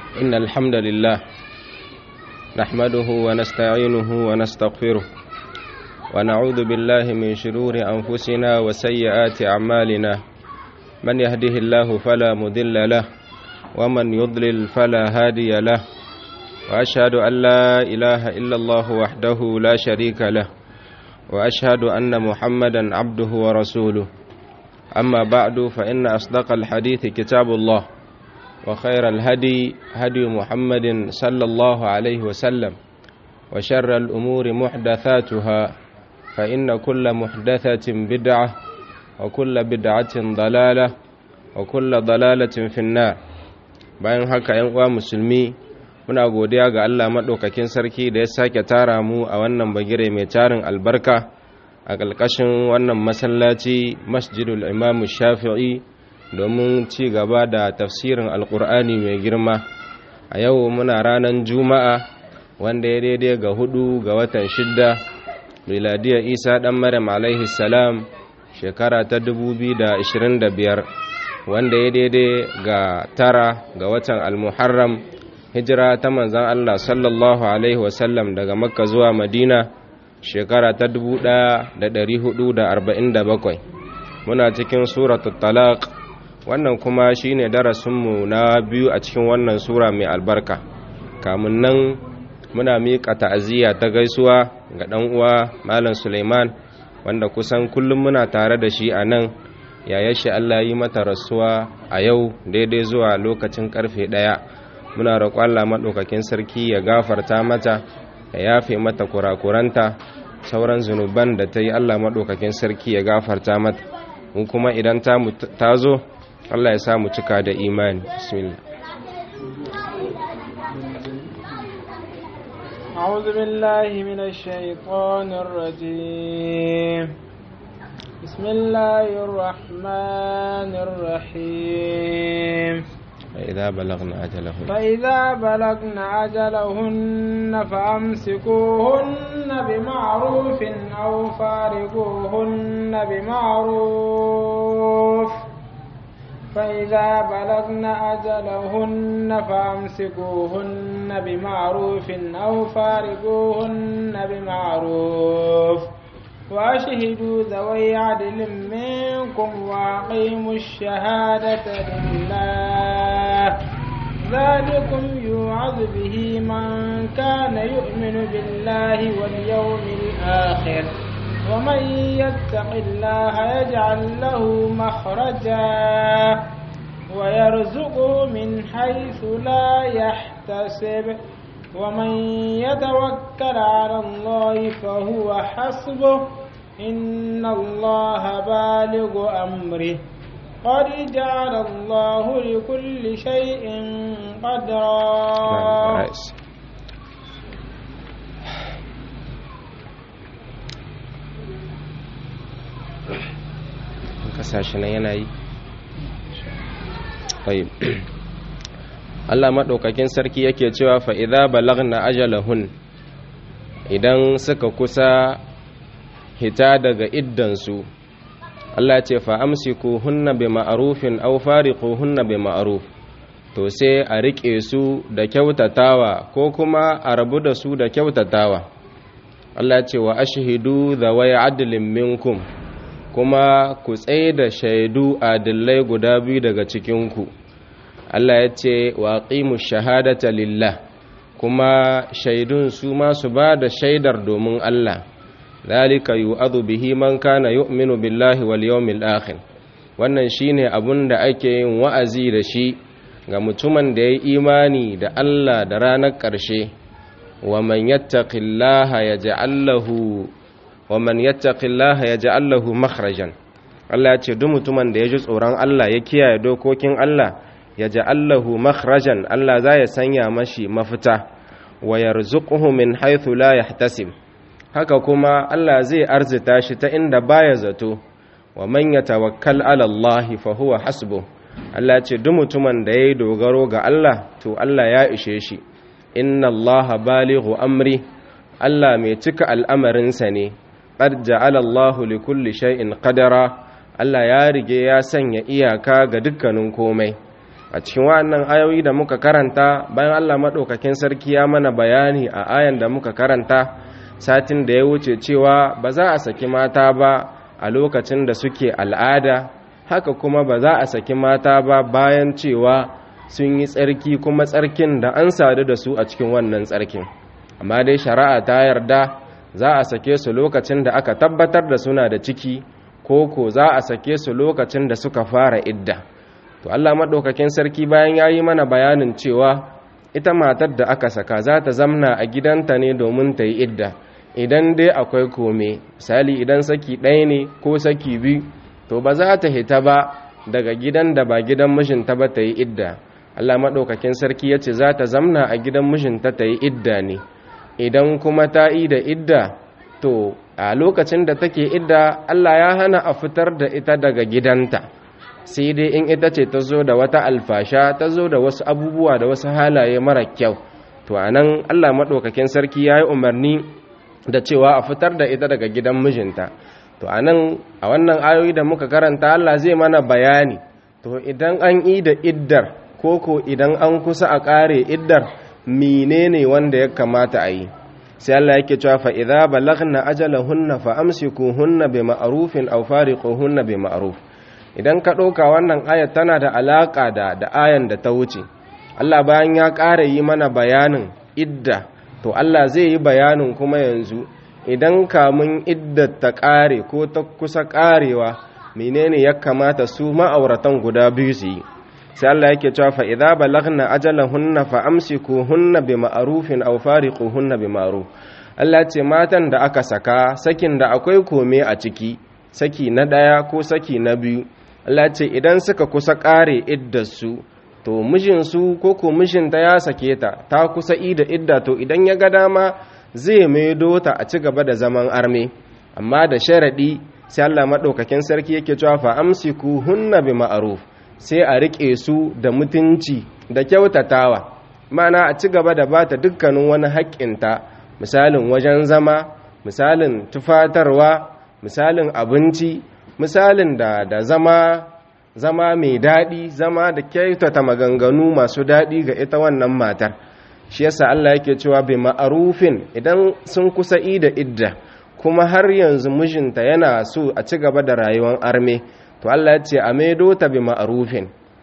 إن الحمد لله نحمده ونستعينه ونستغفره ونعوذ بالله من شرور أنفسنا وسيئات أعمالنا من يهده الله فلا مضل له ومن يضلل فلا هادي له وأشهد أن لا إله إلا الله وحده لا شريك له وأشهد أن محمدا عبده ورسوله أما بعد فإن أصدق الحديث كتاب الله وخير الهدي هدي محمد صلى الله عليه وسلم وشر الأمور محدثاتها فإن كل محدثة بدعة وكل بدعة ضلالة وكل ضلالة في النار bayan haka ‘yan uwa musulmi muna godiya ga Allah maɗaukakin sarki da ya sake tara mu a wannan bagire mai tarin albarka a ƙarƙashin wannan masallaci masjidul imamu shafi'i domin ci gaba da tafsirin alƙur'ani mai girma a yau muna ranar juma'a wanda ya daidai ga hudu ga watan shidda miladiyar isa ɗan maryam alaihi salam shekara ta 2025 wanda ya daidai ga tara ga watan almuharram hijira ta manzan allah sallallahu alaihi wasallam daga makka zuwa madina shekara ta 1447 muna cikin suratul talaq wannan kuma shine darasinmu na biyu a cikin wannan sura mai albarka kamun nan muna miƙa ta'aziyya ta gaisuwa ga ɗan uwa malam suleiman wanda kusan kullum muna tare da shi a nan yayar shi allah yi mata rasuwa a yau daidai zuwa lokacin karfe ɗaya muna roƙon allah maɗaukakin sarki ya gafarta mata ya yafe mata kurakuranta sauran zunuban da ta yi Allah maɗaukakin sarki ya gafarta mata mu kuma idan ta zo Allah ya sa mu cika da imani bismillah أعوذ بالله من الشيطان الرجيم بسم الله الرحمن الرحيم فإذا بلغنا أجلهن فإذا بلغن أجلهن فأمسكوهن بمعروف أو فارقوهن بمعروف فإذا بلغن أجلهن فأمسكوهن بمعروف أو فارقوهن بمعروف وأشهدوا ذوي عدل منكم وأقيموا الشهادة لله ذلكم يوعظ به من كان يؤمن بالله واليوم الآخر ومن يتق الله يجعل له مخرجا ويرزقه من حيث لا يحتسب ومن يتوكل على الله فهو حسبه إن الله بالغ أمره قد جعل الله لكل شيء قدرا kasashe na yanayi Allah maɗaukakin sarki yake cewa fa'iza balagna ajalahun idan suka kusa hita daga iddansu Allah ce fa'amsiku hunna bi ma'arufin au fariku hunna bi ma'aruf to sai a riƙe su da kyautatawa ko kuma a rabu da su da kyautatawa Allah ce wa ashihidu da waya adilin minkum kuma ku tsaye da shaidu adillai guda biyu daga cikinku Allah ya ce wa ƙimu shahadata lillah kuma shaidun su ma su ba da shaidar domin Allah zalika yu'adhu bihi man kana yu'minu billahi wal yawmil akhir wannan shine abun da ake yin wa'azi da shi ga mutumin da ya imani da Allah da ranar ƙarshe wa man yattaqillaha yaj'al lahu wa man yattaqillaha yaj'al lahu makhrajan Allah ya ce duk mutumin da ya ji tsoron Allah ya kiyaye dokokin Allah yaj'al lahu makhrajan Allah za ya sanya mashi mafita wa yarzuquhu min haythu la yahtasib haka kuma Allah zai arzita shi ta inda baya zato wa man yatawakkal ala Allah fa huwa hasbuh Allah ce duk mutumin da yayi dogaro ga Allah to Allah ya ishe shi inna Allah balighu amri Allah mai cika al'amarinsa ne qad ja'ala Allah li kulli shay'in qadara Allah ya rige ya sanya iyaka ga dukkanin komai a cikin wannan ayoyi da muka karanta bayan Allah maɗaukakin sarki ya mana bayani a ayan da muka karanta satin da ya wuce cewa ba za a saki mata ba a lokacin da suke al'ada haka kuma ba za a saki mata ba bayan cewa sun yi tsarki kuma tsarkin da an sadu da su a cikin wannan tsarkin amma dai shari'a ta yarda za a sake su lokacin da aka tabbatar da suna da ciki ko ko za a sake su lokacin da suka fara idda to Allah maɗaukakin sarki bayan ya yi mana bayanin cewa ita matar da aka saka za ta zamna a gidanta ne domin ta yi idda idan dai akwai kome misali idan saki ɗaya ne ko saki biyu to ba za ta hita ba daga gidan da ba gidan mijinta ba ta yi idda Allah maɗaukakin sarki ya ce za ta zamna a gidan mijinta ta yi idda ne idan kuma ta yi da idda to a lokacin da take idda Allah ya hana a fitar da ita daga gidanta sai dai in ita ce ta zo da wata alfasha ta zo da wasu abubuwa da wasu halaye mara kyau to anan Allah maɗaukakin sarki ya yi umarni da cewa a fitar da ita daga gidan mijinta to anan a wannan ayoyi da muka karanta Allah zai mana bayani to idan an yi da iddar koko idan an kusa a ƙare iddar menene wanda ya kamata a yi sai Allah yake cewa fa idza balaghna ajalahunna fa amsikuhunna bi ma'rufin aw fariquhunna bi ma'ruf idan ka ɗauka wannan ayat tana da alaƙa da da ayan da ta wuce Allah bayan ya ƙara yi mana bayanin idda to Allah zai yi bayanin kuma yanzu idan kamun idda ta ƙare ko ta kusa ƙarewa menene ya kamata su ma'auratan guda biyu su yi sai Allah yake cewa fa idza balaghna ajalahunna fa amsikuhunna bi ma'rufin aw fariquhunna bi ma'ruf Allah ce matan da aka saka sakin da akwai kome a ciki saki na ɗaya ko saki na biyu Allah ce idan suka kusa ƙare iddarsu to mijinsu ko ko mijinta ya sake ta ta kusa ida idda to idan ya ga dama zai maido ta a ci gaba da zaman arme amma da sharaɗi sai Allah maɗaukakin sarki yake cewa fa amsiku hunna bi ma'ruf sai a riƙe su da mutunci da kyautatawa mana a ci gaba da bata dukkanin wani haƙƙinta misalin wajen zama misalin tufatarwa misalin abinci misalin da da zama zama mai daɗi zama da kyautata maganganu masu daɗi ga ita wannan matar shi yasa Allah yake cewa bi ma'arufin idan sun kusa da idda kuma har yanzu mijinta yana so a ci gaba da rayuwar arme to Allah ya ce a maido ta bi ma'arufin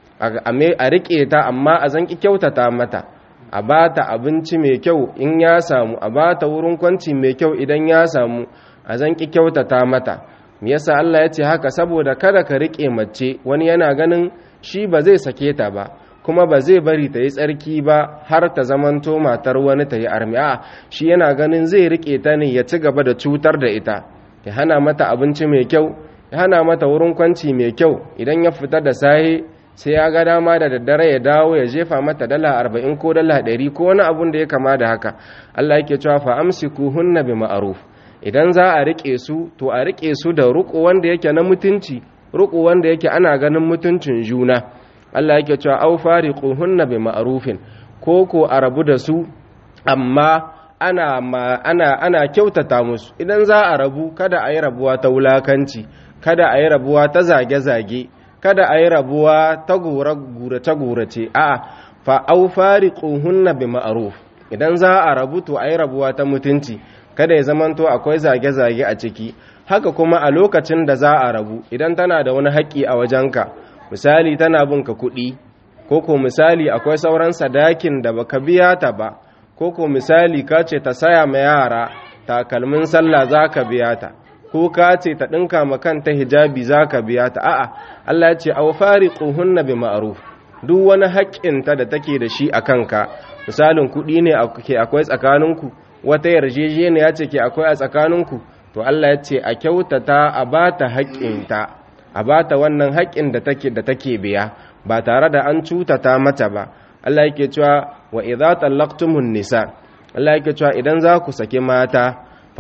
a riƙe ta amma a zanki kyautata mata a ba ta abinci mai kyau in ya samu a ba ta wurin kwanci mai kyau idan ya samu a zanki kyautata mata me yasa Allah ya ce haka saboda kada ka riƙe mace wani yana ganin shi ba zai sake ta ba kuma ba zai bari ta yi tsarki ba har ta zamanto matar wani ta yi armi a shi yana ganin zai riƙe ta ne ya ci gaba da cutar da ita ya hana mata abinci mai kyau ya hana mata wurin kwanci mai kyau idan ya fita da sahe sai ya ga dama da daddare ya dawo ya jefa mata dala arba'in ko dala ɗari ko wani abun da ya kama da haka Allah yake cewa fa amsiku hunna bi ma'ruf idan za a rike su to a rike su da ruku wanda yake na mutunci ruku wanda yake ana ganin mutuncin juna Allah yake cewa au fariquhunna bi ma'rufin ko ko a rabu da su amma ana ana ana kyautata musu idan za a rabu kada a yi rabuwa ta wulakanci kada a yi rabuwa ta zage-zage kada a yi rabuwa ta gurace-gurace a fa au fariquhunna bi ma'ruf idan za a rabu to a yi rabuwa ta mutunci kada ya zamanto akwai zage-zage a ciki haka kuma a lokacin da za a rabu idan tana da wani haƙƙi a wajenka misali tana bin ka kuɗi ko ko misali akwai sauran sadakin da baka biya ta ba ko ko misali ka ce ta saya ma yara takalmin sallah za ka biya ta ko ka ce ta ɗinka ma kanta hijabi za ka biya ta a'a Allah ya ce aw fariquhunna bi ma'ruf duk wani haƙƙinta da take da shi a kanka misalin kuɗi ne ke akwai tsakaninku wata yarjejeniya ce ke akwai a tsakaninku to Allah ya ce a kyautata a bata haƙƙinta a bata wannan haƙƙin da take da take biya ba tare da an cutata mata ba Allah yake cewa wa idza tallaqtumun nisa Allah yake cewa idan za ku saki mata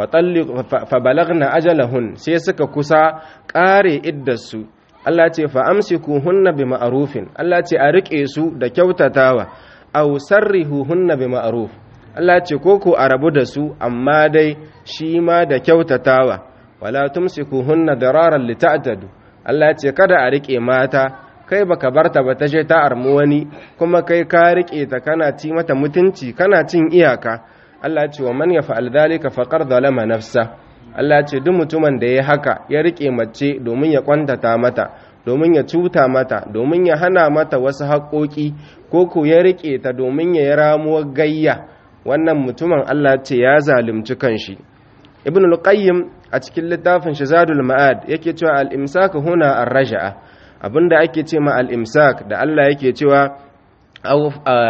fa balagna ajalahun sai suka kusa ƙare iddarsu Allah ce fa amsikuhunna bi ma'rufin Allah ce a rike su da kyautatawa aw sarrihuhunna bi ma'ruf Allah ce koko a rabu da su amma dai shi ma da kyautatawa wala tumsikuhunna dararan lita'tadu Allah ce kada a rike mata kai baka barta ba ta je ta armu wani kuma kai ka rike ta kana ci mata mutunci kana cin iyaka Allah ya ce wa man yaf'al dhalika faqad zalama nafsa Allah ya ce duk mutumin da ya haka ya rike mace domin ya kwantata mata domin ya cuta mata domin ya hana mata wasu haƙoƙi ko ko ya rike ta domin ya yi ramuwar gayya wannan mutumin Allah ya ce ya zalunci kanshi ibn al-qayyim a cikin littafin shazadul ma'ad yake cewa al-imsak huna ar-raj'a abinda ake ce ma al-imsak da Allah yake cewa aw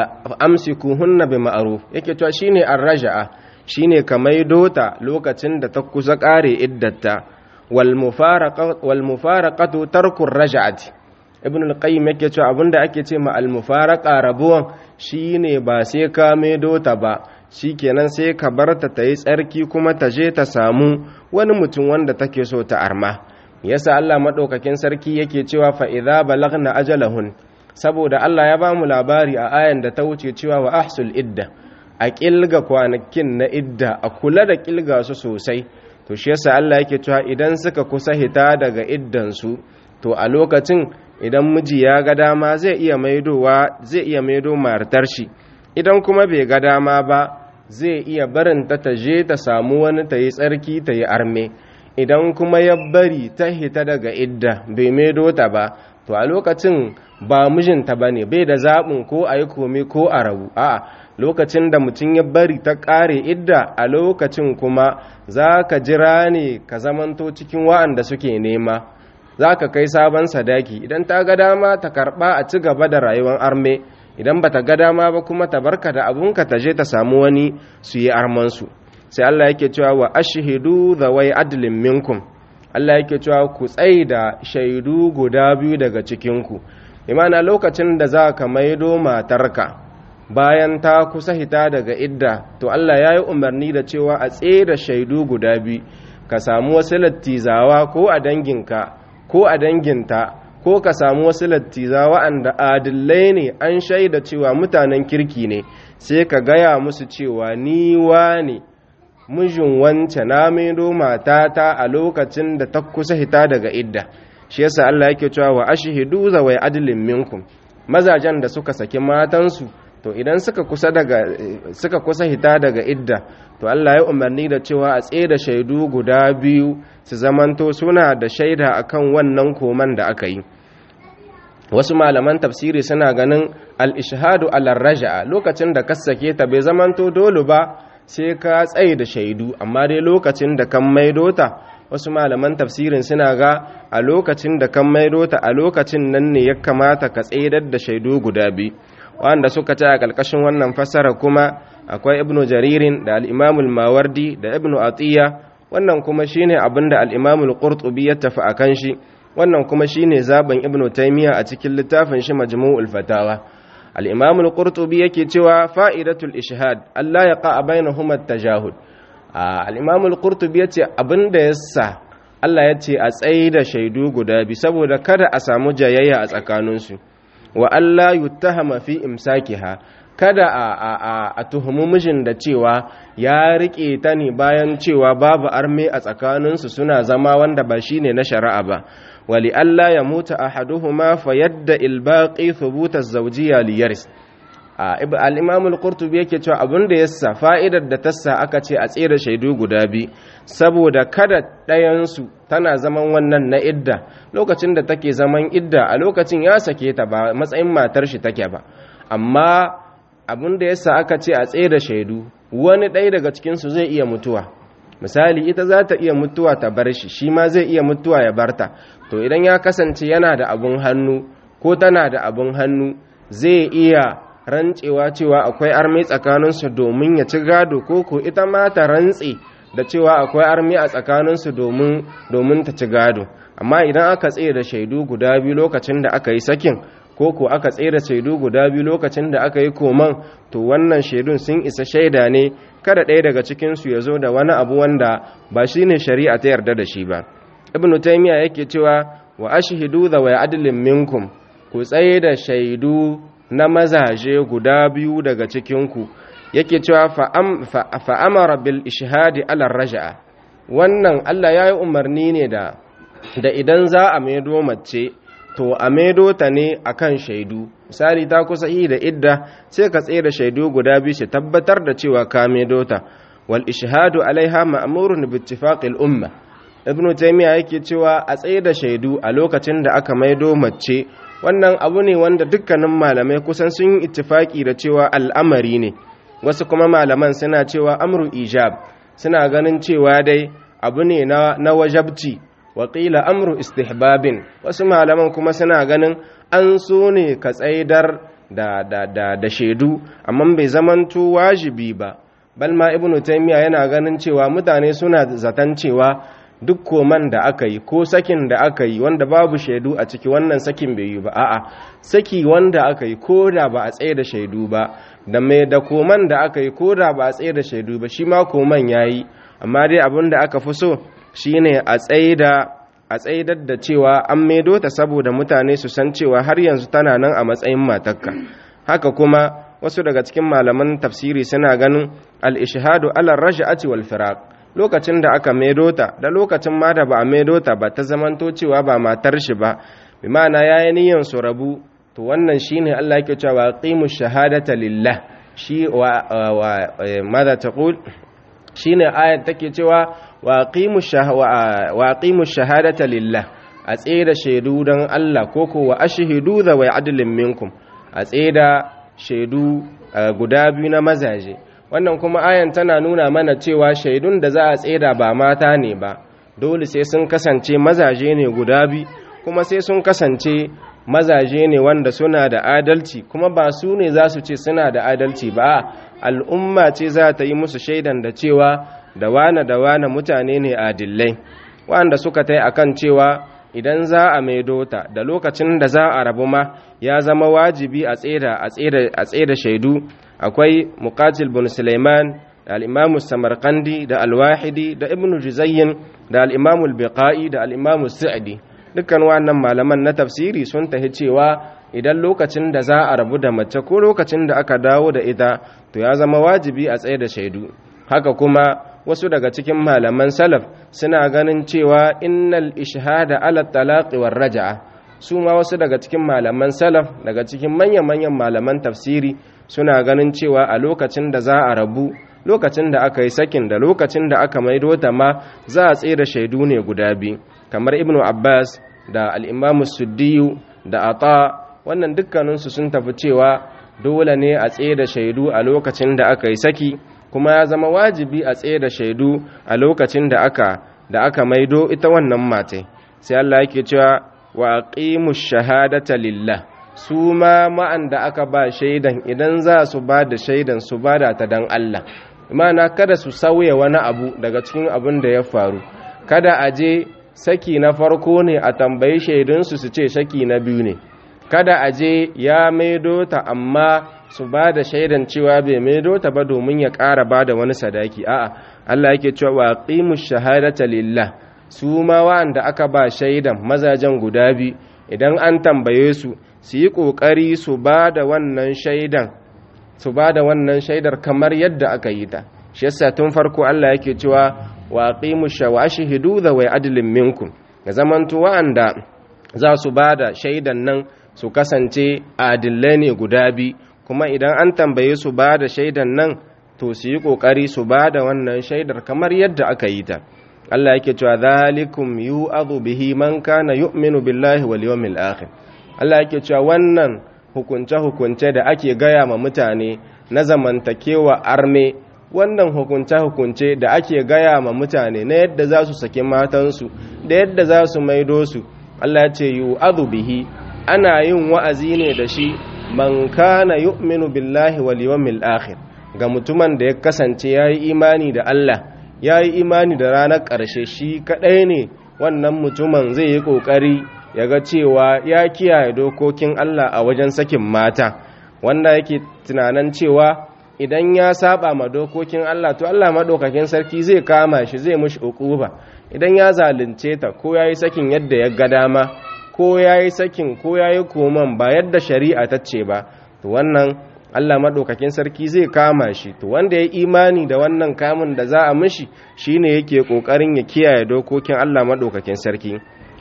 amsikuhunna bi ma'ruf yake cewa shine ar-raj'a shine ka maido ta lokacin da ta kusa kare iddata wal mufaraqatu wal mufaraqatu tarku ar-raj'ati ibn al-qayyim yake cewa abinda ake ce ma al-mufaraqa rabuwan shine ba sai ka maido ta ba shikenan sai ka bar ta ta yi tsarki kuma ta je ta samu wani mutum wanda take so ta arma yasa Allah madaukakin sarki yake cewa fa idza balagna ajalahun saboda Allah ya ba mu labari a ayan da ta wuce cewa wa ahsul idda a kilga kwanakin na idda a kula da kilga su sosai to shi yasa Allah yake cewa idan suka kusa hita daga iddan su to a lokacin idan miji ya ga dama zai iya maidowa zai iya maido martar shi idan kuma bai ga dama ba zai iya barin ta ta je ta samu wani ta yi tsarki ta yi arme idan kuma ya bari ta hita daga idda bai maido ta ba to a lokacin ba mijinta ba ne bai da zaɓin ko a yi komi ko a rabu a'a lokacin da mutum ya bari ta ƙare idda a lokacin kuma za ka jira ne ka zamanto cikin wa'anda suke nema za ka kai sabon sadaki idan ta ga dama ta karɓa a ci gaba da rayuwar arme idan ba ta ga dama ba kuma ta barka da abunka ta je ta samu wani su yi armansu sai Allah yake cewa wa ashhidu zawai adlin minkum Allah yake cewa ku tsai da shaidu guda biyu daga cikinku imana lokacin da za ka maido matarka bayan ta kusa hita daga idda to Allah ya yi umarni da cewa a tsaye da shaidu guda biyu ka samu wasu lattizawa ko a danginka ko a danginta ko ka samu wasu lattiza wa'anda adillai ne an shaida cewa mutanen kirki ne sai ka gaya musu cewa ni ne mijin wance na maido matata a lokacin da ta kusa hita daga idda shi yasa Allah yake cewa wa ashhidu zawai adlin minkum mazajen da suka saki matansu to idan suka kusa daga suka kusa hita daga idda to Allah ya umarni da cewa a tsaye da shaidu guda biyu su zamanto suna da shaida akan wannan koman da aka yi wasu malaman tafsiri suna ganin al-ishhadu ala raja'a lokacin da ka sake ta bai zamanto dole ba sai ka tsaye da shaidu amma dai lokacin da kan maido ta wasu malaman tafsirin suna ga a lokacin da kan maido ta a lokacin nan ne ya kamata ka tsaidar da shaidu guda biyu wanda suka ce a ƙarƙashin wannan fassara kuma akwai ibnu jaririn da al-imamul mawardi da ibnu atiya wannan kuma shine abinda al-imamul qurtubi ya tafi akan shi wannan kuma shine zaben ibnu taymiya a cikin littafin shi majmu'ul fatawa al-imam al-qurtubi yake cewa fa'idatul ishhad Allah ya qa bainahuma at-tajahud al-imam al-qurtubi yace abinda yasa Allah yace a tsayi da shaidu guda bi saboda kada a samu jayayya a tsakaninsu wa Allah yuttahama fi imsakiha kada a a a, a tuhumi mijin da cewa ya rike ta ne bayan cewa babu arme a tsakaninsu suna zama wanda ba shine na shari'a ba wali Allah ya mutu ahaduhuma fa yadda ilbaqi thubuta zawjiyya li yaris al-imam al-qurtubi yake cewa abin da yasa fa'idar da tassa aka ce a tsere shaidu guda bi saboda kada ɗayansu tana zaman wannan na idda lokacin da take zaman idda a lokacin ya sake ta ba matsayin matar shi take ba amma abin da yasa aka ce a tsere shaidu wani ɗaya daga cikinsu zai iya mutuwa misali ita za ta iya mutuwa ta bar shi shi ma zai iya mutuwa ya barta to idan ya kasance yana da abun hannu ko tana da abun hannu zai iya rantsewa cewa akwai armi tsakaninsu domin ya ci gado ko ko ita ma ta rantse da cewa akwai armi a tsakaninsu domin domin ta ci gado amma idan aka tsaye da shaidu guda biyu lokacin da aka yi sakin ko ko aka tsaye da shaidu guda biyu lokacin da aka yi koman to wannan shaidun sun isa shaida ne kada ɗaya daga cikinsu ya zo da wani abu wanda ba shi ne shari'a ta yarda da shi ba ibn taymiya yake cewa wa ashhidu da wa adlin minkum ku tsaye da shaidu na mazaje guda biyu daga cikinku yake cewa fa amara bil ishhadi ala raja'a wannan Allah ya yi umarni ne da da idan za a maido mace to a maido ta ne akan shaidu misali ta kusa yi da idda sai ka tsaye da shaidu guda biyu su tabbatar da cewa ka maido ta wal ishhadu alaiha ma'murun bi ittifaqil umma ibnu taymiya yake cewa a tsaye da shaidu a lokacin da aka maido mace wannan abu ne wanda dukkanin malamai kusan sun yi ittifaki da cewa al'amari ne wasu kuma malaman suna cewa amru ijab suna ganin cewa dai abu ne na, na wajabci waƙila amru istihbabin wasu malaman kuma suna ganin an so ne ka tsaidar da, da, da, da shaidu amma bai zamanto wajibi ba balma ibnu taymiya yana ganin cewa mutane suna zaton cewa duk koman da aka yi ko sakin da aka yi wanda babu shaidu a ciki wannan sakin bai yi ba a'a saki wanda aka yi ko da ba a tsaye da shaidu ba da mai da koman da aka yi ko da ba a tsaye da shaidu ba shi ma koman ya yi amma dai abin da aka fi so shine a tsaida a tsaidar da cewa an maido ta saboda mutane su san cewa har yanzu tana nan a matsayin matakka haka kuma wasu daga cikin malaman tafsiri suna ganin al-ishhadu ala raj'ati wal firaq lokacin da aka maido ta da lokacin ma da ba a maido ta ba ta zamanto cewa ba matar shi ba bi ma'ana yayi niyyar su rabu to wannan shine Allah yake cewa qimu shahadata lillah shi wa, wa, madha taqul shine ayat take cewa wa qimu wa qimu shahadata lillah a tseda shaidu dan Allah koko wa ashhidu da wa adlin minkum a tseda shaidu guda biyu na mazaje wannan kuma ayan tana nuna mana cewa shaidun da za a tseda ba mata ne ba dole sai sun kasance mazaje ne guda biyu kuma sai sun kasance mazaje ne wanda suna da adalci kuma ba su ne za su ce suna da adalci ba al'umma ce za ta yi musu shaidan da cewa da wane da wane mutane ne adillai wanda suka tai akan cewa idan za a maido ta da lokacin da za a rabu ma ya zama wajibi a tseda a tseda shaidu akwai muqatil bin sulaiman da al-imam samarqandi da al-wahidi da ibn juzayyin da al-imam al-biqai da al-imam sa'di dukkan wannan malaman na tafsiri sun tahi cewa idan lokacin da za a rabu da mace ko lokacin da aka dawo da ita to ya zama wajibi a tsaye da shaidu haka kuma wasu daga cikin malaman salaf suna ganin cewa innal ishhada ala talaqi war raja'a su ma wasu daga cikin malaman salaf daga cikin manyan-manyan malaman tafsiri suna ganin cewa a lokacin da za a rabu lokacin da aka yi sakin da lokacin da aka maido ta ma za a tsaye da shaidu ne guda biyu kamar ibnu abbas da al'imamu suddiyu da ata wannan dukkaninsu sun tafi cewa dole ne a tsaye da shaidu a lokacin da aka yi saki kuma ya zama wajibi a tsaye da shaidu a lokacin da aka da aka maido ita wannan matai sai Allah yake cewa wa aqimu shahadata lillah su ma ma'an da aka ba shaidan idan za su ba da shaidan su ba da ta dan Allah imana kada su sauya wani abu daga cikin abin da ya faru kada a je saki na farko ne a tambayi shaidunsu su ce saki na biyu ne kada a je ya maido ta amma su ba da shaidan cewa bai maido ta ba domin ya ƙara ba da wani sadaki a'a Allah yake cewa wa qimu shahadata lillah su ma wa'anda aka ba shaidan mazajen guda biyu idan an tambaye su su yi ƙoƙari su ba da wannan shaidan su ba da wannan shaidar kamar yadda aka yi ta shi yasa tun farko Allah yake cewa wa qimu shawashihidu da wai adlin minkum ga zamantu wa'anda za su ba da shaidan nan su kasance adillai ne guda bi kuma idan an tambaye su ba da shaidan nan to su yi kokari su ba da wannan shaidar kamar yadda aka yi ta Allah yake cewa zalikum yu'adhu bihi man kana yu'minu billahi wal yawmil akhir Allah yake cewa wannan hukunce hukunce da ake gaya ma mutane na zamantakewa arme wannan hukunce-hukunce da ake gaya ma mutane na yadda za su saki matansu da yadda za su maido su Allah ya ce yu bihi ana yin wa'azi ne da shi man kana yu'minu billahi wal yawmil akhir ga mutumin da ya kasance yayi imani da Allah yayi imani da ranar ƙarshe shi kadai ne wannan mutumin zai yi kokari ya ga cewa ya kiyaye dokokin Allah a wajen sakin mata wanda yake tunanin cewa idan ya saba ma dokokin Allah to Allah madaukakin sarki zai kama shi zai mushi ukuba idan ya zalunce ta ko yayi sakin yadda ya ga dama ko yayi sakin ko yayi koman ba yadda shari'a ta ce ba to wannan Allah madaukakin sarki zai kama shi to wanda ya imani da wannan kamun da za a mishi shine yake kokarin ya kiyaye dokokin Allah madaukakin sarki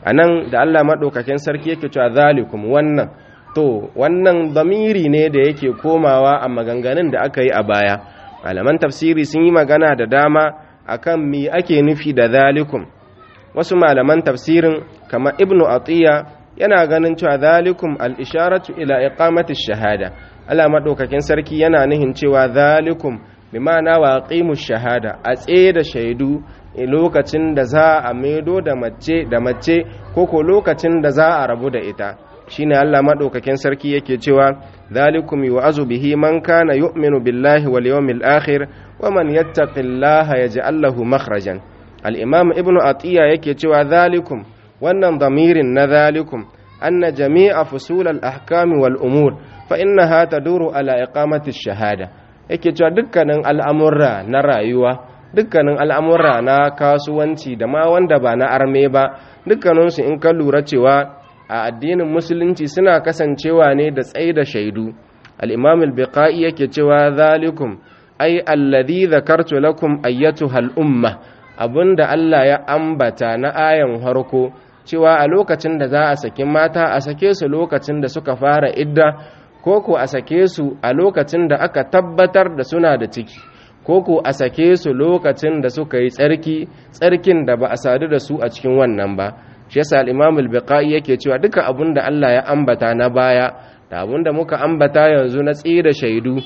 anan da Allah madaukakin sarki yake cewa zalikum wannan to wannan damiri ne da yake komawa a maganganun da aka yi a baya malaman tafsiri sun yi magana da dama akan me ake nufi da zalikum wasu malaman tafsirin kamar ibnu atiya yana ganin cewa zalikum al-isharatu ila iqamati shahada Allah madaukakin sarki yana nihin cewa zalikum bi ma'ana waqimu shahada a tsaye da shaidu lokacin da za a maido da mace da mace ko ko lokacin da za a rabu da ita shine Allah madaukakin sarki yake cewa zalikum yu'azu bihi man kana yu'minu billahi wal yawmil akhir wa man yattaqillaha yaj'al lahu makhrajan al-imam ibnu atiya yake cewa zalikum wannan damirin na zalikum anna jami'a fusul al-ahkam wal umur fa innaha taduru ala iqamati ash-shahada yake cewa dukkanin al'amurra na rayuwa dukkanin al'amurra na kasuwanci da ma wanda ba na arme ba dukkaninsu in ka lura cewa a addinin musulunci suna kasancewa ne da tsaye da shaidu al-imam al-biqai yake cewa zalikum ai alladhi dhakartu lakum ayyatuha al-umma abinda Allah ya ambata na ayan harko cewa a lokacin da za a saki mata a sake su lokacin da suka fara idda ko ko a sake su a lokacin da aka tabbatar da suna da ciki ko ko a sake su lokacin da suka yi tsarki tsarkin da ba a sadu da su a cikin wannan ba shi yasa al-Imam al-Biqai yake cewa duka abin da Allah ya ambata na baya da abin da muka ambata yanzu na tsira shaidu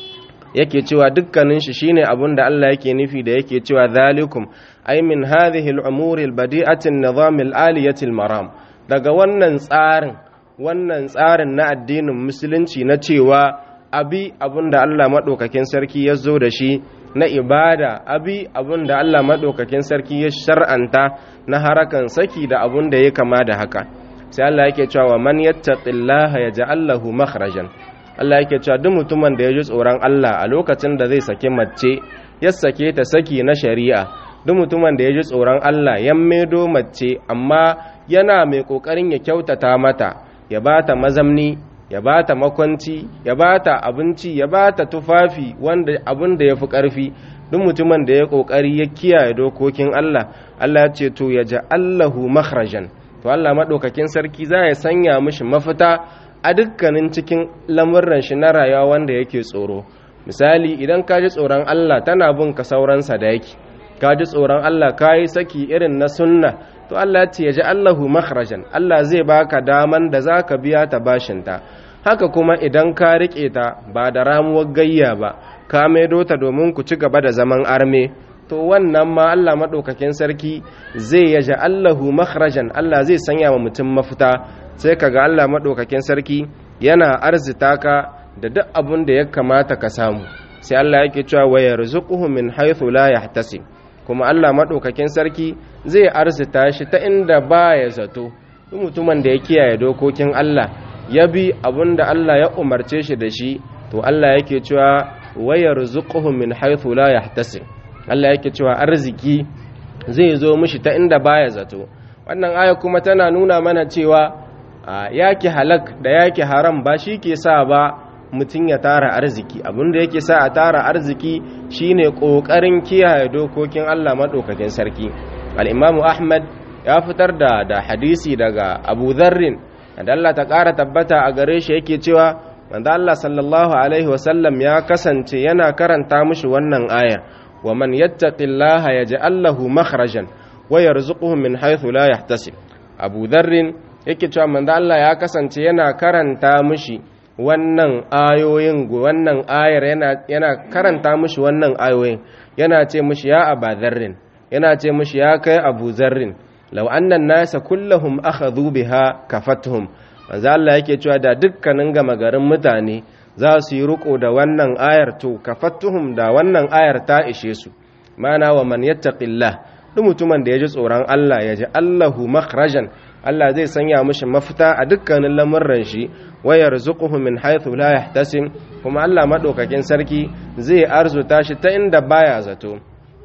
yake cewa dukkanin shi shine abin da Allah yake nufi da yake cewa zalikum ay min hadhihi al-umuri al-badi'ati an-nizam al-aliyati al-maram daga wannan tsarin wannan tsarin na addinin musulunci na cewa abi abin da Allah madaukakin sarki ya zo da shi na ibada abi abin da Allah madaukakin sarki ya shar'anta na harakan saki da abin da ya kama da haka sai Allah yake cewa man yattaqillaha yaj'al lahu makhrajan Allah yake cewa duk mutumin da ya ji tsoron Allah a lokacin da zai saki mace ya sake ta saki na shari'a duk mutumin da ya ji tsoron Allah ya maido mace amma yana mai kokarin ya kyautata mata ya bata mazamni ya bata makwanci ya bata abinci ya bata tufafi wanda abin da yafi karfi duk mutumin da ya kokari ya kiyaye dokokin Allah Allah ya ce to ya ja'allahu makhrajan to Allah madaukakin sarki za ya sanya mishi mafita a dukkanin cikin lamurran shi na rayuwa wanda yake tsoro misali idan ka ji tsoron Allah tana bin ka sauran sadaki ka ji tsoron Allah ka yi saki irin na sunna to Allah ce ya ji Allahu makhrajan Allah zai baka daman da za ka biya ta bashinta haka kuma idan ka riƙe ta ba da ramuwar gayya ba ka maido ta domin ku ci gaba da zaman arme to wannan ma Allah maɗaukakin sarki zai ya ji Allahu makhrajan Allah zai sanya wa mutum mafita sai kaga Allah maɗaukakin sarki yana arzita ka da duk abin da ya kamata ka samu sai Allah yake cewa wa yarzuquhu min haythu la yahtasib kuma Allah maɗaukakin sarki zai arzita shi ta inda baya zato duk mutumin da ya kiyaye dokokin Allah ya bi abin da Allah ya umarce shi da shi to Allah yake cewa wa yarzuquhu min haythu la yahtasib Allah yake cewa arziki zai zo mishi ta inda baya zato wannan aya kuma tana nuna mana cewa yaki halak da yaki haram ba shi ke sa ba mutum ya tara arziki abinda yake sa a tara arziki shine kokarin kiyaye dokokin Allah madaukakin sarki al-Imam Ahmad ya fitar da da hadisi daga Abu Dharrin da Allah ta ƙara tabbata a gare shi yake cewa manzo Allah sallallahu alaihi wasallam ya kasance yana karanta mishi wannan ayar wa man yattaqillaha yaj'al lahu makhrajan wa yarzuquhu min haythu la yahtasib Abu Dharrin yake cewa manzo Allah ya kasance yana karanta mishi wannan ayoyin wannan ayar yana yana karanta mishi wannan ayoyin yana ce mishi ya Aba Dharrin yana ce mishi ya kai Abu Dharrin law anna an-nasa kulluhum akhadhu biha kafatuhum manzo Allah yake cewa da dukkanin gama garin mutane za su yi riko da wannan ayar to kafatuhum da wannan ayar ta ishe su mana wa man yattaqillah duk mutumin da ya ji tsoron Allah ya ji Allahu makhrajan Allah zai sanya mishi mafita a dukkanin lamurran shi wa yarzuquhu min haythu la yahtasib kuma Allah madaukakin sarki zai arzuta shi ta inda baya zato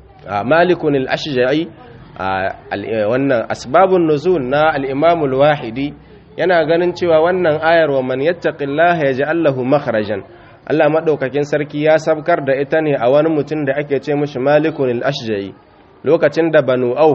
malikun al-ashja'i wannan asbabun nuzul na al-imam al-wahidi yana ganin cewa wannan ayar wa man yattaqillaha yaj'al lahu makhrajan Allah madaukakin sarki ya sabkar da ita ne a wani mutum da ake ce mishi malikun al-ashja'i lokacin da banu auf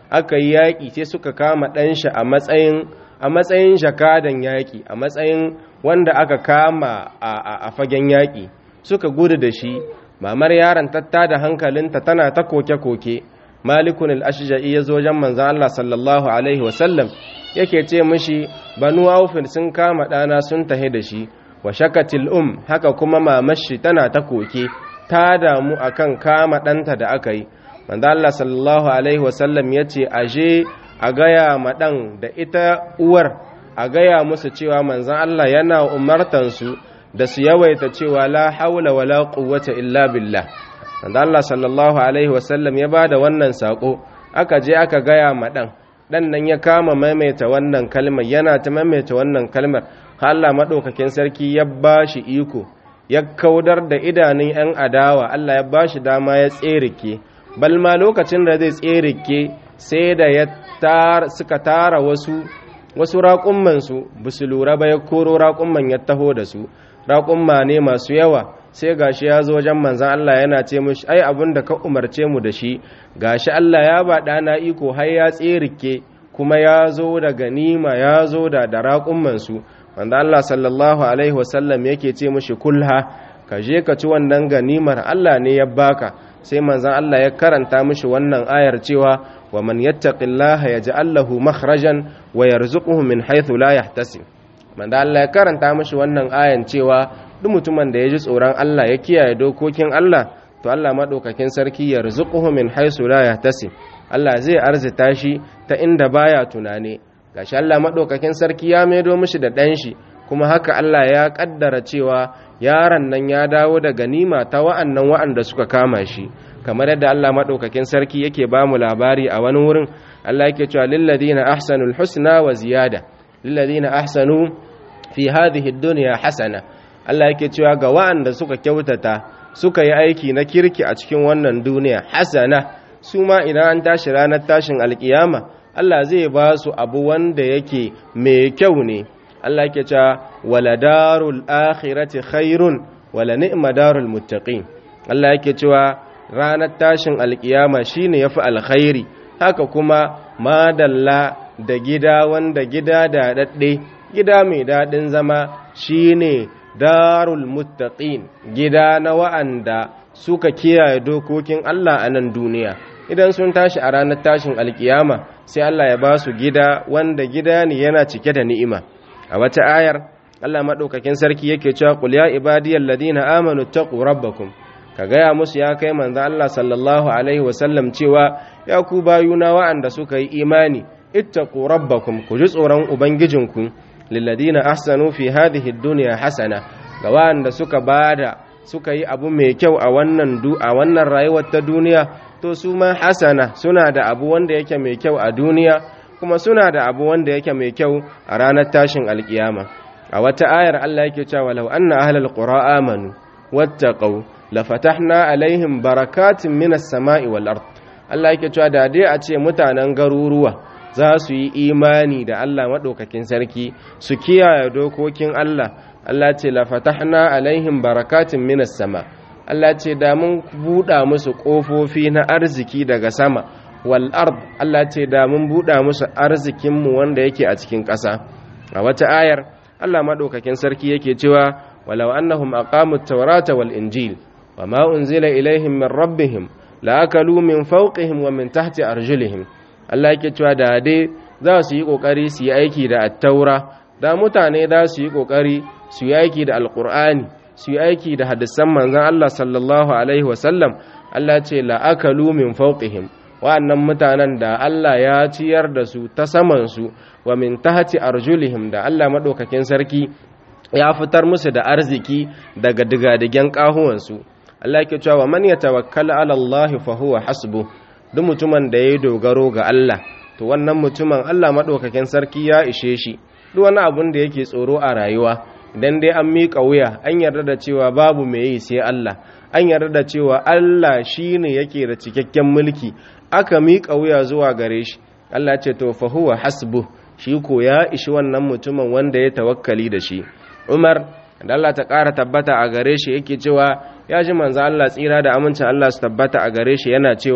aka yi yaƙi sai suka kama ɗanshi a matsayin a matsayin jakadan yaƙi a matsayin wanda aka kama a fagen yaƙi suka gudu da shi mamar yaron tatta da hankalinta tana ta koke-koke malikun al-ashja'i ya zo wajen manzon Allah sallallahu alaihi wasallam yake ce mishi banu aufin sun kama ɗana sun tahi da shi wa shakatil um haka kuma mamashi tana ta koke ta damu akan kama ɗanta da aka yi manzo Allah sallallahu alaihi wasallam yace aje a gaya ma ɗan da ita uwar a gaya musu cewa manzon Allah yana umartan su da su yawaita cewa la haula wala quwwata illa billah manzo Allah sallallahu alaihi wasallam ya bada wannan sako aka je aka gaya ma ɗan dan nan ya kama maimaita wannan kalmar yana ta maimaita wannan kalmar Allah madaukakin sarki ya bashi iko ya kaudar da idanun 'yan adawa Allah ya bashi dama ya tserike balma lokacin da zai tserike sai da ya tar suka tara wasu wasu raƙumman su su lura ba ya koro raƙumman ya taho da su raƙumma ne masu yawa sai gashi ya zo wajen manzan Allah yana ce mushi ai abin da ka umarce mu da shi gashi Allah ya ba ɗana iko har ya tserike kuma ya zo da ganima ya zo da da raƙumman su wanda Allah sallallahu alaihi wasallam yake ce mushi kulha ka je ka ci wannan ganimar Allah ne ya baka sai manzon Allah ya karanta mishi wannan ayar cewa wa man yattaqillaha yaj'al lahu makhrajan wa yarzuquhu min haythu la yahtasib manzon Allah ya karanta mishi wannan ayan cewa duk mutumin da ya ji tsoron Allah ya kiyaye dokokin Allah to Allah madaukakin sarki yarzuquhu min haythu la yahtasib Allah zai arzita shi ta inda baya tunane gashi Allah madaukakin sarki ya maido mishi da dan shi kuma haka Allah ya kaddara cewa yaron nan ya dawo da ganima ta wa'annan wa'anda suka kama shi kamar yadda Allah madaukakin sarki yake ba mu labari a wani wurin Allah yake cewa lil ladina ahsanul husna wa ziyada lil ladina ahsanu fi hadhihi ad-dunya hasana Allah yake cewa ga wa'anda suka kyautata suka yi aiki na kirki a cikin wannan duniya hasana su ma idan an tashi ranar tashin alkiyama Allah zai ba su abu wanda yake mai kyau ne Allah yake cewa wala darul akhirati khairun wala ni'ma darul muttaqin Allah yake cewa ranar tashin alkiyama shine yafi alkhairi haka kuma madalla da gida wanda gida da dadde gida mai dadin zama shine darul muttaqin gida na wa'anda suka kiyaye dokokin Allah a nan duniya idan sun tashi a ranar tashin alkiyama sai Allah ya ba su gida wanda gida ne yana cike da ni'ima a wata ayar Allah madaukakin sarki yake cewa qul ya ibadiyal ladina amanu taqu rabbakum ka gaya musu ya kai manzo Allah sallallahu alaihi wasallam cewa ya ku bayuna wa'anda suka yi imani ittaqu rabbakum ku ji tsoron ubangijinku lilladina ahsanu fi hadhihi ad-dunya hasana ga wa'anda suka bada suka yi abu mai kyau a wannan du a wannan rayuwar ta duniya to su ma hasana suna da abu wanda yake mai kyau a duniya kuma suna da abu wanda yake mai kyau a ranar tashin alkiyama a wata ayar Allah yake cewa law anna ahlal qura amanu wattaqu lafatahna alaihim barakatin minas sama'i wal ard Allah yake cewa da dai a ce mutanen garuruwa za su yi imani da Allah madaukakin sarki su kiyaye dokokin Allah Allah ce lafatahna alaihim barakatin minas sama Allah ce da mun buɗa musu ƙofofi na arziki daga sama wal ard Allah ce da mun buɗa musu arzikinmu wanda yake a cikin ƙasa a wata ayar Allah madaukakin sarki yake cewa walau annahum aqamut tawrata wal injil wama unzila ilaihim min rabbihim la akalu min fawqihim wa min tahti arjulihim Allah yake cewa da dai za su yi kokari su yi aiki da at-taura da mutane za su yi kokari su yi aiki da alqur'ani su yi aiki da hadisan manzon Allah sallallahu alaihi wasallam Allah ce la akalu min fawqihim wa'annan mutanen da Allah ya ciyar da su ta saman su wa min tahti arjulihim da Allah madaukakin sarki ya fitar musu da arziki daga digadigen kahuwansu Allah yake cewa man yatawakkal ala Allah fa huwa hasbu duk mutumin da yayi dogaro ga Allah to wannan mutumin Allah madaukakin sarki ya ishe shi duk wani abun da yake tsoro a rayuwa idan dai an miƙa wuya an yarda da cewa babu mai yi sai Allah an yarda da cewa Allah shine yake da cikakken mulki aka miƙa wuya zuwa gare shi Allah ce to fa huwa hasbu shi ko ya ishi wannan mutumin wanda ya tawakkali da shi Umar da Allah ta ƙara tabbata a gare shi yake cewa ya ji manzo Allah tsira da amincin Allah su tabbata a gare shi yana cewa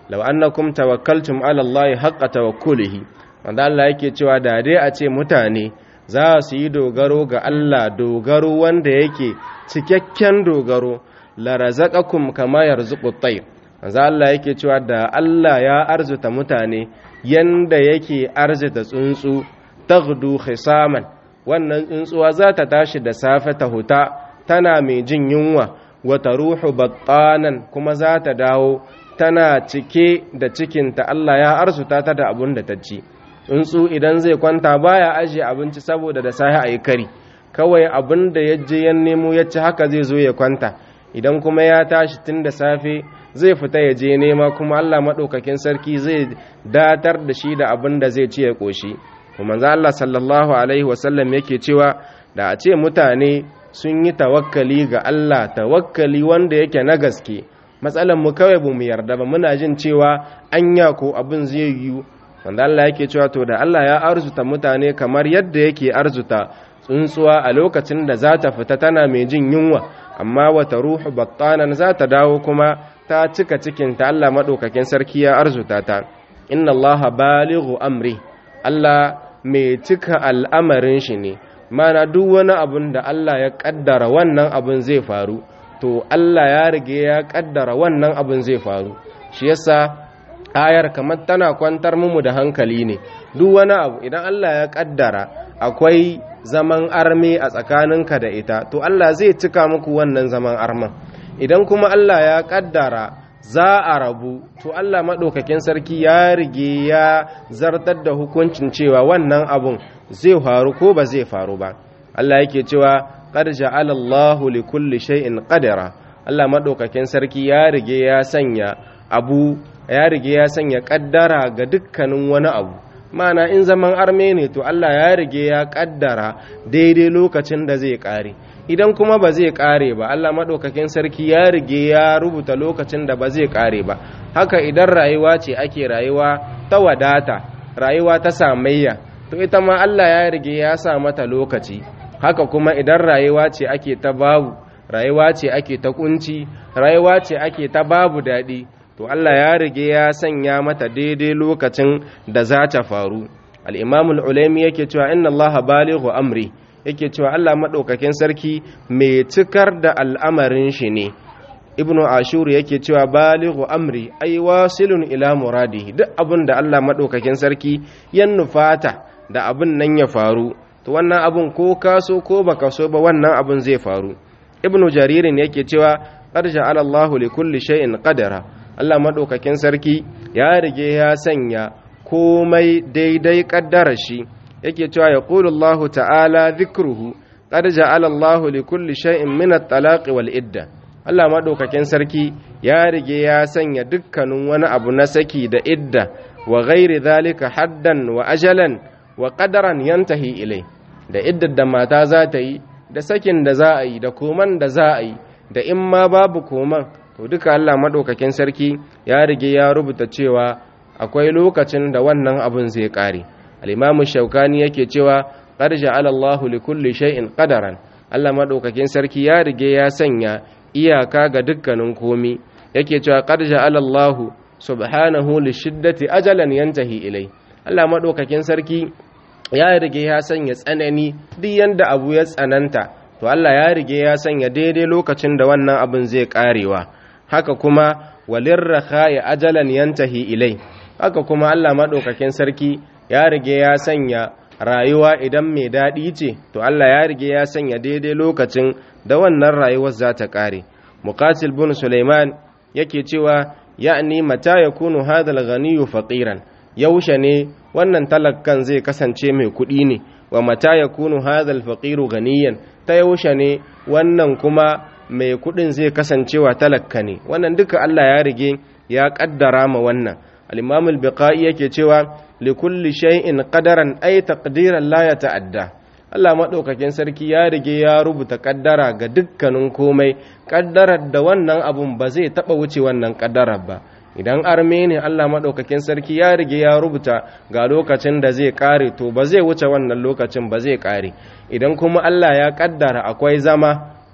law annakum tawakkaltum ala Allah haqqa tawakkulihi wanda Allah yake cewa da dai a ce mutane za su yi dogaro ga Allah dogaro wanda yake cikakken dogaro la razaqakum kama yarzuqu at-tayr wanda Allah yake cewa da Allah ya arzuta mutane yanda yake arzuta tsuntsu taghdu khisaman wannan tsuntsuwa za ta tashi da safe ta huta tana mai jin yunwa wata ruhu battanan kuma za ta dawo tana cike da cikinta Allah ya arzuta ta da abun da ta ci tsuntsu idan zai kwanta baya ajiye abinci saboda da sahi a yi kari kawai abin da ya je ya nemo ya ci haka zai zo ya kwanta idan kuma ya tashi tun da safe zai fita ya je nema kuma Allah maɗaukakin sarki zai datar da shi da abin da zai ci ya ƙoshi kuma za Allah sallallahu alaihi wasallam yake cewa da a ce mutane sun yi tawakkali ga Allah tawakkali wanda yake na gaske matsalan mu kawai ba mu yarda ba muna jin cewa anya ko abin zai yiwu wanda Allah yake cewa to da Allah ya arzuta mutane kamar yadda yake arzuta tsuntsuwa a lokacin da za ta fita tana mai jin yunwa amma wata ruhu battanan za ta dawo kuma ta cika cikinta Allah maɗaukakin sarki ya arzuta ta inna Allah balighu amri Allah mai cika al'amarin shi ne mana duk wani abun da Allah ya ƙaddara wannan abun zai faru to Allah ya rige ya ƙaddara wannan abun zai faru shi yasa ayar kamar tana kwantar mu da hankali ne duk wani abu idan Allah ya ƙaddara akwai zaman arme a tsakaninka da ita to Allah zai cika muku wannan zaman arman idan kuma Allah ya ƙaddara za a rabu to Allah maɗaukakin sarki ya rige ya zartar da hukuncin cewa wannan abun zai faru ko ba zai faru ba Allah yake cewa qad ja'ala Allahu li kulli shay'in qadara Allah maɗaukakin sarki ya rige ya sanya abu ya rige ya sanya kaddara ga dukkanin wani abu mana in zaman arme ne to Allah ya rige ya kaddara daidai lokacin da zai kare idan kuma ba zai kare ba Allah maɗaukakin sarki ya rige ya rubuta lokacin da ba zai kare ba haka idan rayuwa ce ake rayuwa ta wadata rayuwa ta samayya to ita ma Allah ya rige ya sa mata lokaci haka kuma idan rayuwa ce ake ta babu rayuwa ce ake ta kunci rayuwa ce ake ta babu daɗi to Allah ya rige ya sanya mata daidai lokacin da za ta faru al-imamul ulaimi yake cewa inna allaha balighu amri yake cewa Allah maɗaukakin sarki mai cikar da al'amarin shi ne ibnu ashur yake cewa balighu amri ai wasilun ila muradi duk abin da Allah maɗaukakin sarki ya nufata da abin nan ya faru to wannan abin ko kaso ko baka so ba wannan abin zai faru ibnu jaririn yake cewa qad ja'ala Allahu li kulli shay'in qadara Allah maɗaukakin sarki ya rige ya sanya komai daidai ƙaddarar shi yake cewa ya Allah ta'ala zikruhu qad ja'ala Allah li kulli shay'in min at-talaqi wal idda Allah madaukakin sarki ya rige ya sanya dukkanin wani abu na saki da idda wa ghairi zalika haddan wa ajalan wa qadaran yantahi ilai da iddar da mata za ta yi da sakin da za a yi da koman da za a yi da in ma babu koman to duka Allah madaukakin sarki ya rige ya rubuta cewa akwai lokacin da wannan abun zai kare al'imamu shaukani yake cewa ƙarja alallahu li kulli shay'in ƙadaran Allah maɗaukakin sarki ya rige ya sanya iyaka ga dukkanin komi yake cewa ƙarja alallahu subhanahu li shiddati ajalan yantahi ilai Allah maɗaukakin sarki ya rige ya sanya tsanani duk yanda abu ya tsananta to Allah ya rige ya sanya daidai lokacin da wannan abin zai ƙarewa haka kuma walirraha ya ajalan yantahi ilai haka kuma Allah maɗaukakin sarki ya rige ya sanya rayuwa idan mai daɗi ce to Allah ya rige ya sanya daidai lokacin da wannan rayuwar za ta ƙare muqatil bin Sulaiman yake cewa ya'ni mata yakunu hadha al-ghaniyyu faqiran yaushe ne wannan talakkan zai kasance mai kuɗi ne wa mata yakunu hadha al-faqiru ghaniyan ta yaushe ne wannan kuma mai kuɗin zai kasancewa talakka ne wannan duka Allah ya rige ya ƙaddara ma wannan al-imam al-biqai yake cewa likulli shay'in qadaran ay taqdiran la yata'adda Allah madaukakin sarki ya rige ya rubuta kaddara ga dukkanin komai kaddarar da wannan abun ba zai taba wuce wannan kaddarar ba idan arme ne Allah madaukakin sarki ya rige ya rubuta ga lokacin da zai kare to ba zai wuce wannan lokacin ba zai kare idan kuma Allah ya kaddara akwai zama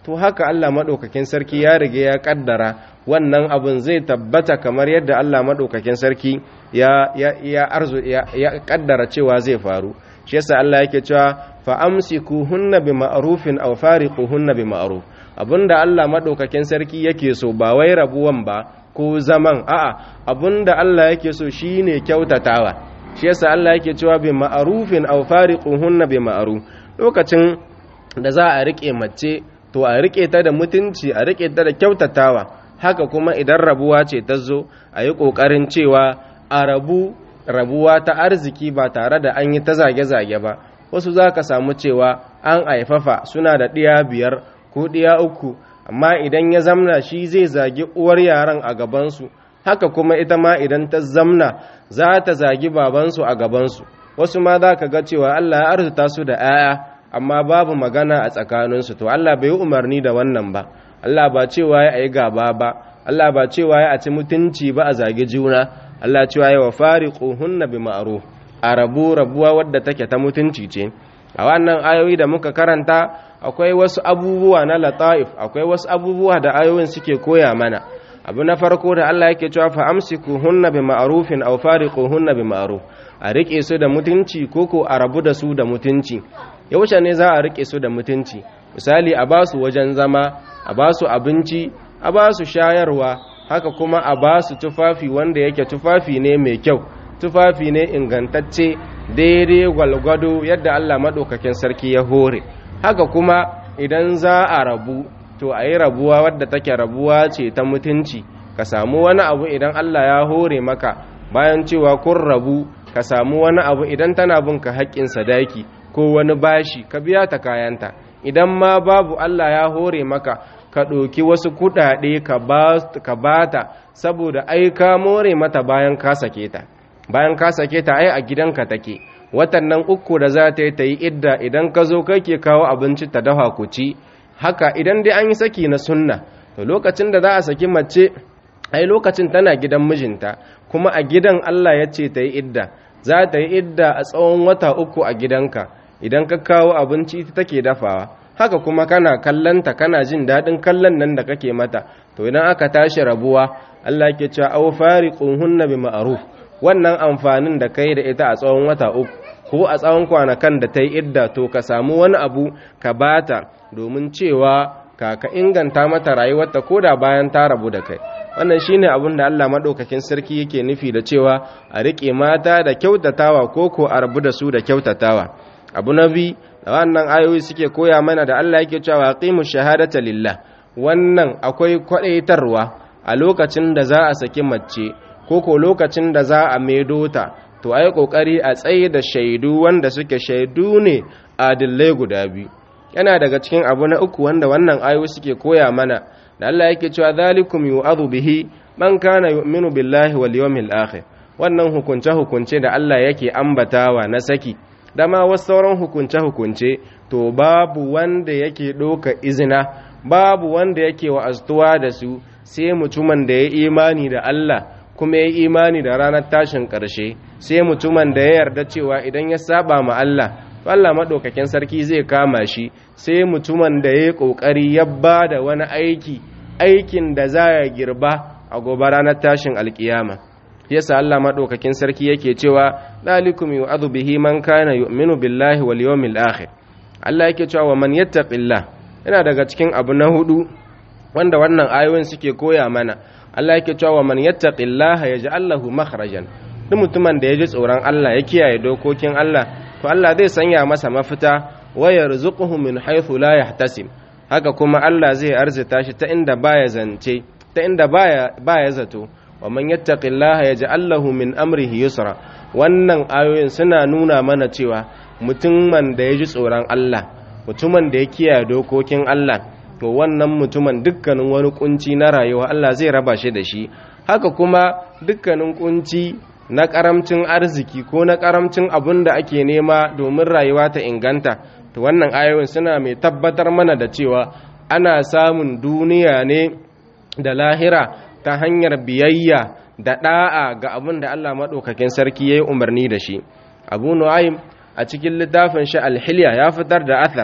to haka Allah maɗaukakin sarki ya rige ya ƙaddara wannan abin zai tabbata kamar yadda Allah maɗaukakin sarki ya ya arzu ya ƙaddara cewa zai faru shi yasa Allah yake cewa fa amsikuhunna bi ma'rufin aw fariquhunna bi ma'ruf abinda Allah maɗaukakin sarki yake so ba wai rabuwan ba ko zaman a'a abinda Allah yake so shine kyautatawa shi yasa Allah yake cewa bi ma'rufin aw fariquhunna bi ma'ruf lokacin da za a rike mace to a rike ta da mutunci a rike ta da kyautatawa haka kuma idan rabuwa ce ta zo a yi ƙoƙarin cewa a rabu rabuwa ta arziki ba tare da an yi ta zage-zage ba wasu za ka samu cewa an haifafa suna da ɗiya biyar ko ɗiya uku amma idan ya zamna shi zai zagi uwar yaran a gabansu haka kuma ita ma idan ta zamna za ta zagi babansu a gabansu wasu ma za ka ga cewa Allah ya arzuta su da 'ya'ya amma babu magana a tsakaninsu to Allah bai yi umarni da wannan ba Allah ba cewa ya yi gaba ba Allah ba cewa ya ci mutunci ba a zagi juna Allah cewa ya wa fariquhunna bi ma'ruf a rabu rabuwa wadda take ta mutunci ce a wannan ayoyi da muka karanta akwai wasu abubuwa na lata'if akwai wasu abubuwa da ayoyin suke koya mana abu na farko da Allah yake cewa fa amsikuhunna bi ma'rufin aw fariquhunna bi ma'ruf a rike su da mutunci koko a rabu da su da mutunci yaushe ne za a rike su da mutunci misali a ba su wajen zama a ba su abinci a ba su shayarwa haka kuma a ba su tufafi wanda yake tufafi ne mai kyau tufafi ne ingantacce daidai gwalgwado yadda Allah maɗaukakin sarki ya hore haka kuma idan za a rabu to a yi rabuwa wadda take rabuwa ce ta mutunci ka samu wani abu idan Allah ya hore maka bayan cewa kun rabu ka samu wani abu idan tana bin ka haƙƙin sadaki ko wani bashi ka biya ta kayanta idan ma babu Allah ya hore maka ka ɗauki wasu kuɗaɗe ka ba ta saboda ai ka more mata bayan ka sake ta bayan ka sake ta ai a gidanka take watan nan uku da za ta yi ta yi idda idan ka zo kake kawo abinci ta dafa ku ci haka idan dai an yi saki na sunna to lokacin da za a saki mace ai lokacin tana gidan mijinta kuma a gidan Allah ya ce ta yi idda za ta yi idda a tsawon wata uku a gidanka idan ka kawo abinci ita take dafawa haka kuma kana kallanta kana jin daɗin kallon nan da kake mata to idan aka tashi rabuwa Allah ke cewa aw fariquhunna bi ma'ruf wannan amfanin da kai da ita a tsawon wata uku ko a tsawon kwanakan da ta yi idda to ka samu wani abu ka bata domin cewa ka ka inganta mata rayuwarta ko da bayan ta rabu da kai wannan shine abin da Allah madaukakin sarki yake nufi da cewa a rike mata da kyautatawa ko ko a rabu da su da kyautatawa abu na bi da wannan ayoyi suke koya mana da Allah yake cewa aqimu shahadata lillah wannan akwai kwadaitarwa a lokacin da za a saki mace ko ko lokacin da za a maido ta to ai kokari a tsaye da shaidu wanda suke shaidu ne adillai guda biyu yana daga cikin abu na uku wanda wannan ayoyi suke koya mana da Allah yake cewa zalikum yu'adhu bihi man kana yu'minu billahi wal yawmil akhir wannan hukunce hukunce da Allah yake ambatawa na saki da ma wasu sauran hukunce-hukunce to babu wanda yake ɗoka izina babu wanda yake wa'aztuwa da su sai mutumin da ya imani da Allah kuma ya imani da ranar tashin ƙarshe sai mutumin da ya yarda cewa idan ya saba ma Allah Allah maɗaukakin sarki zai kama shi sai mutumin da ya yi ƙoƙari ya ba da wani aiki aikin da za ya girba a gobe ranar tashin alkiyama yasa Allah madaukakin sarki yake cewa dalikum yu'adhu bihi man kana yu'minu billahi wal yawmil akhir Allah yake cewa wa man yattaqillah yana daga cikin abu na hudu wanda wannan ayoyin suke koya mana Allah yake cewa wa man yattaqillaha yaj'al lahu makhrajan duk mutumin da ya ji tsoron Allah ya kiyaye dokokin Allah to Allah zai sanya masa mafita wa yarzuquhu min haythu la yahtasib haka kuma Allah zai arzita shi ta inda baya zance ta inda baya baya zato wa man yattaqillaha yaj'al lahu min amrihi yusra wannan ayoyin suna nuna mana cewa mutumin da ya ji tsoron Allah mutumin da ya kiyaye dokokin Allah to wannan mutumin dukkanin wani kunci na rayuwa Allah zai raba shi da shi haka kuma dukkanin kunci na karamcin arziki ko na karamcin abun da ake nema domin rayuwa ta inganta to wannan ayoyin suna mai tabbatar mana da cewa ana samun duniya ne da lahira ta hanyar biyayya da da'a ga abin da Allah maɗaukakin sarki ya yi umarni da shi abu nu'aym a cikin littafin shi alhilya ya fitar da athar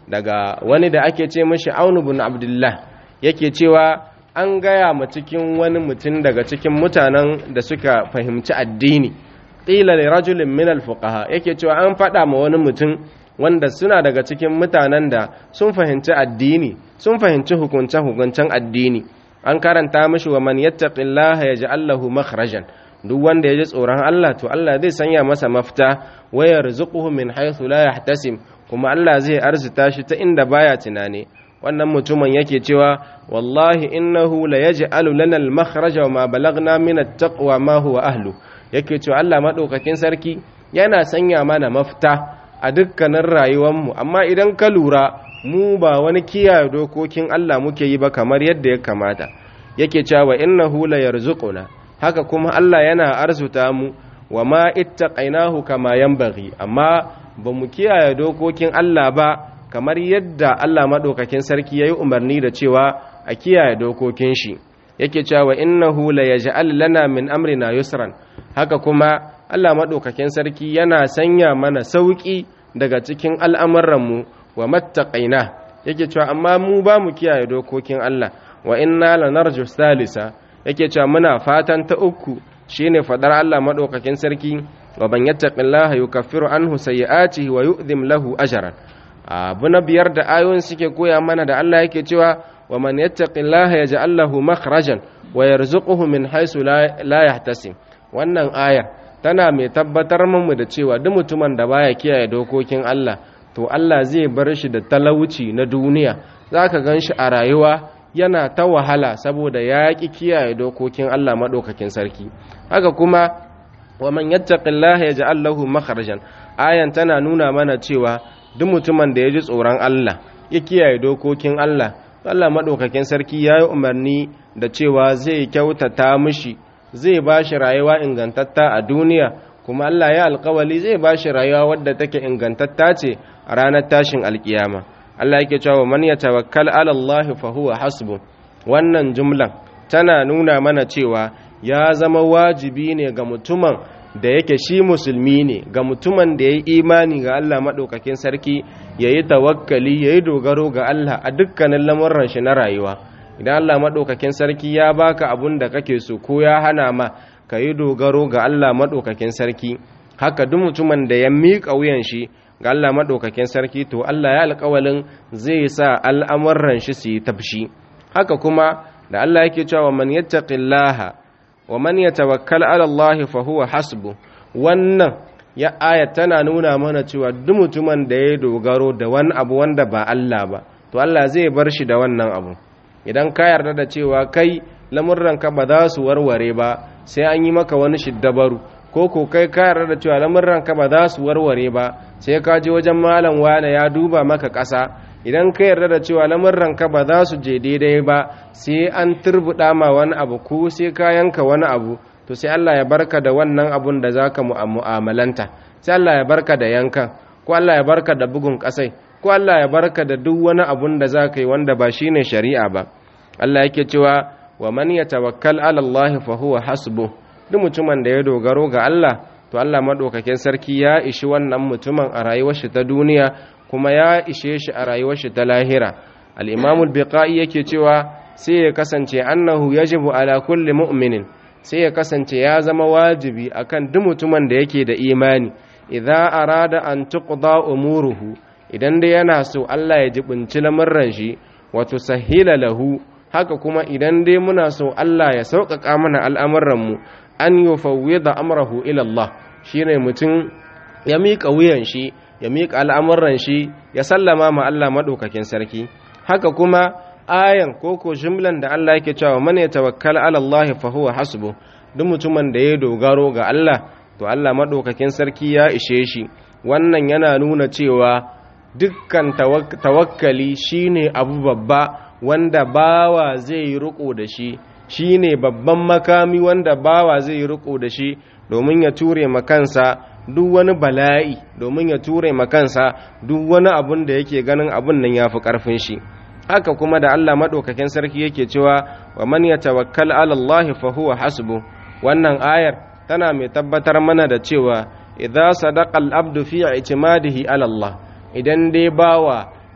daga wani da ake ce mashi aunu bin abdullah yake cewa an gaya ma cikin wani mutum daga cikin mutanen da suka fahimci addini qila li rajulin min al-fuqaha yake cewa an faɗa ma wani mutum wanda suna daga cikin mutanen da sun fahimci addini sun fahimci hukunce hukuncen addini an karanta mishi wa man yattaqillaha yaj'al lahu makhrajan duk wanda ya ji tsoron Allah to Allah zai sanya masa mafita wa yarzuquhu min haythu la yahtasib kuma Allah zai arzuta shi ta inda baya tunani wannan mutumin yake cewa wallahi innahu la yaj'alu lana al-makhraja wa ma balagna min at-taqwa ma huwa ahlu yake cewa Allah madaukakin sarki yana sanya mana mafita a dukkanin rayuwarmu amma idan ka lura mu ba wani kiyaye dokokin Allah muke yi ba kamar yadda ya kamata yake cewa innahu la yarzuquna haka kuma Allah yana arzuta mu wa ma ittaqainahu kama yanbaghi amma ba mu kiyaye dokokin Allah ba kamar yadda Allah madaukakin sarki yayi umarni da cewa a kiyaye dokokin shi yake cewa innahu la yaj'al lana min amrina yusran haka kuma Allah madaukakin sarki yana sanya mana sauki daga cikin al'amuranmu wa mattaqaina yake cewa amma mu ba mu kiyaye dokokin Allah wa inna lanarju salisa yake cewa muna fatan ta uku shine fadar Allah madaukakin sarki wa ban yattaqillaha yukaffiru anhu sayyi'atihi wa yu'dhim lahu ajran abu na biyar da ayoyin suke koya mana da Allah yake cewa wa man yattaqillaha yaj'al lahu makhrajan wa yarzuquhu min haythu la yahtasib wannan ayar tana mai tabbatar mu da cewa duk mutumin da baya kiyaye dokokin Allah to Allah zai bar shi da talauci na duniya zaka ganshi a rayuwa yana ta wahala saboda ya ƙi kiyaye dokokin Allah maɗaukakin sarki haka kuma wa man yattaqillaha yaj'al lahu makharajan ayan tana nuna mana cewa duk mutumin da ya ji tsoron Allah ya kiyaye dokokin Allah Allah maɗaukakin sarki ya yi umarni da cewa zai kyautata mishi zai ba shi rayuwa ingantatta a duniya kuma Allah ya alkawali zai ba shi rayuwa wadda take ingantatta ce a ranar tashin alkiyama Allah yake cewa man yatawakkal ala Allah fa huwa hasbu wannan jumlan tana nuna mana cewa ya zama wajibi ne ga mutumin da yake shi musulmi ne ga mutumin da ya yi imani ga Allah maɗaukakin sarki ya yi tawakkali ya yi dogaro ga Allah a dukkanin lamurran shi na rayuwa idan Allah maɗaukakin sarki ya baka abun da kake so ko ya hana ma ka yi dogaro ga Allah maɗaukakin sarki haka duk mutumin da ya miƙa wuyan shi ga Allah maɗaukakin sarki to Allah ya alƙawalin zai sa al'amuran shi su yi tafshi haka kuma da Allah yake cewa man yattaqillaha wa man yatawakkal ala Allah fa huwa hasbu wannan ya aya tana nuna mana cewa duk mutumin da ya dogaro da wani abu wanda ba Allah ba to Allah zai bar shi da wannan abu idan ka yarda da cewa kai lamurranka ba za su warware ba sai an yi maka wani shiddabaru ko ko kai ka yarda da cewa lamurranka ba za su warware ba sai ka je wajen malam wane ya duba maka ƙasa idan ka yarda da cewa lamurranka ba za su je daidai ba sai an turbuɗa ma wani abu ko sai ka yanka wani abu to sai Allah ya barka da wannan abun da za ka mu'amalanta sai Allah ya barka da yankan ko Allah ya barka da bugun ƙasai ko Allah ya barka da duk wani abun da za ka yi wanda ba shine shari'a ba Allah yake cewa wa man yatawakkal ala Allah fa huwa hasbu duk mutumin da ya dogaro ga Allah to Allah madaukakin sarki ya ishi wannan mutumin a rayuwar shi ta duniya kuma ya ishe shi a rayuwar shi ta lahira al-Imam al-Biqai yake cewa sai ya kasance annahu yajibu ala kulli mu'minin sai ya kasance ya zama wajibi akan duk mutumin da yake da imani idza arada an tuqda umuruhu idan dai yana so Allah ya jibinci lamurran shi wa tusahhila lahu haka kuma idan dai muna so Allah ya sauƙaƙa mana al'amuranmu an yi fawwida amrahu ilallah shi ne mutum ya miƙa wuyan shi ya miƙa al'amuran shi ya sallama ma Allah maɗaukakin sarki haka kuma ayan koko jimlan da Allah yake cewa mana ya tawakkala ala Allah fa huwa hasbu duk mutumin da ya dogaro ga Allah to Allah maɗaukakin sarki ya ishe shi wannan yana nuna cewa dukkan tawakkali shine abu babba wanda bawa zai yi riko da shi shine babban makami wanda bawa zai yi riko da shi domin ya ture makansa duk wani bala'i domin ya ture makansa duk wani abun da yake ganin abun nan yafi karfin shi haka kuma da Allah madaukakin sarki yake cewa wa man yatawakkal ala Allah fa huwa hasbu wannan ayar tana mai tabbatar mana da cewa idza sadaqa al-abdu fi i'timadihi ala Allah idan dai bawa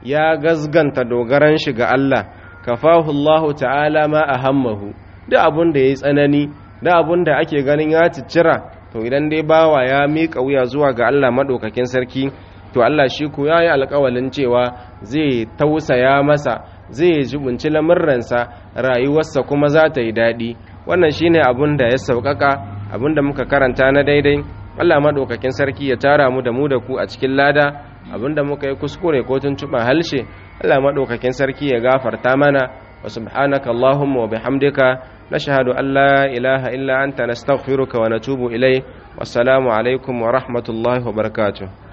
ya gazganta dogaran shi ga Allah kafahu Allah ta'ala ma ahammahu da abun da yayi tsanani da abun da ake ganin ya ciccira to idan dai bawa ya miƙa wuya zuwa ga Allah madaukakin sarki to Allah shi ku yayi alƙawalin cewa zai tausaya masa zai jibunci lamurransa rayuwarsa kuma za ta yi daɗi wannan shine abun da ya sauƙaƙa abun da muka karanta na daidai Allah maɗaukakin sarki ya tara mu da mu da ku a cikin lada abun da muka yi kuskure ko tuntuɓa halshe Allah maɗaukakin sarki ya gafarta mana wa subhanaka Allahumma wa bihamdika nashhadu an la ilaha illa anta nastaghfiruka wa natubu ilayk wassalamu alaikum wa rahmatullahi wa barakatuh